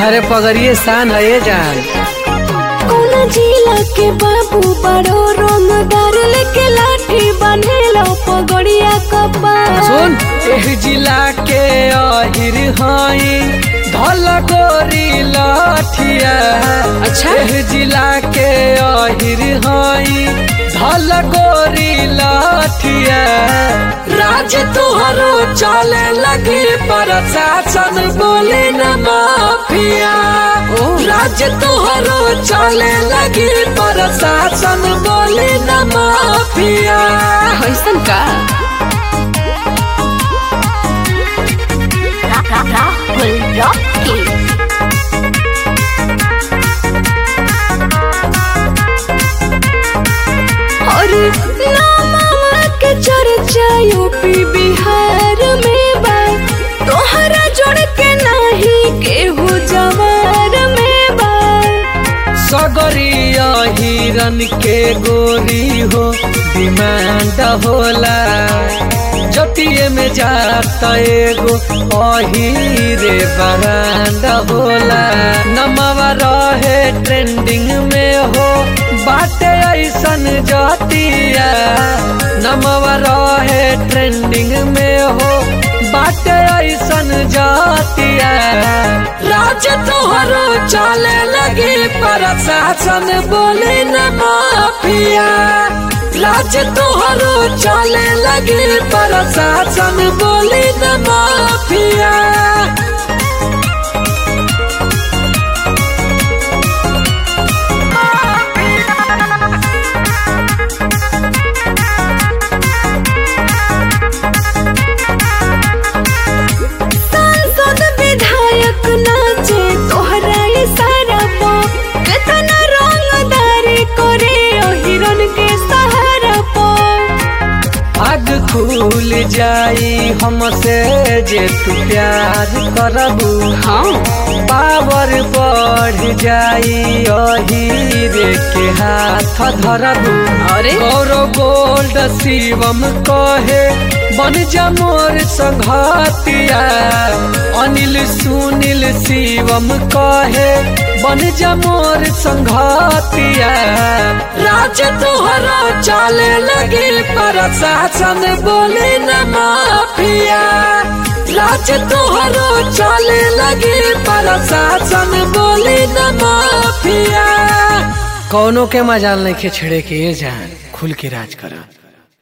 अरे पगड़िए शान है ये जान कौना जिला के बाबू बड़ो रंगदार लेके लाठी बनेलो पगड़िया कपार सुन एह जिला के अहिर हई धल गोरी लाठिया अच्छा। एह जिला के अहिर हई धल गोरी लाठिया राज तुहरो चले लगे प्रशासन बोले न माफिया राज तुहरो चले लगे प्रशासन बोले न माफिया कैसन का राहुल रॉकी और नामा के चर्चा यूपी बिहार में बा तोहरा जोड़ के नाही केहू जवार में बा सगरिया हिरन के गोरी हो डिमांड होला जतिये में जाता एगो अहिरे बरांड होला नमवा रहे ट्रेंडिंग में हो बाटे ऐसन जतिया नमवा रहे ट्रेंडिंग में हो बाटे ऐसन जातिया राज तोहरो चले लगे प्रशासन बोले न माफिया राज तोहरो चले लगे प्रशासन बोले न माफिया सांसद विधायक नाचे तोहरा इशारा पो कितना रंगदारी करे ओ हिरन के सहारा पो आग खुल जाई हमसे जे तू प्यार करबू हाँ पावर बढ़ जाई अहीरे के हाथ धरबू अरे गौरव गोल्ड शिवम कहे बन जा मोर संघातिया अनिल सुनील शिवम कहे बन जा मोर संघातिया राज तोहरा चले लगे प्रशासन बोले न माफिया राज तोहरो चले लगे प्रशासन बोले न माफिया कौनो के मजाल नहीं के छेड़े के ये जान खुल के राज करा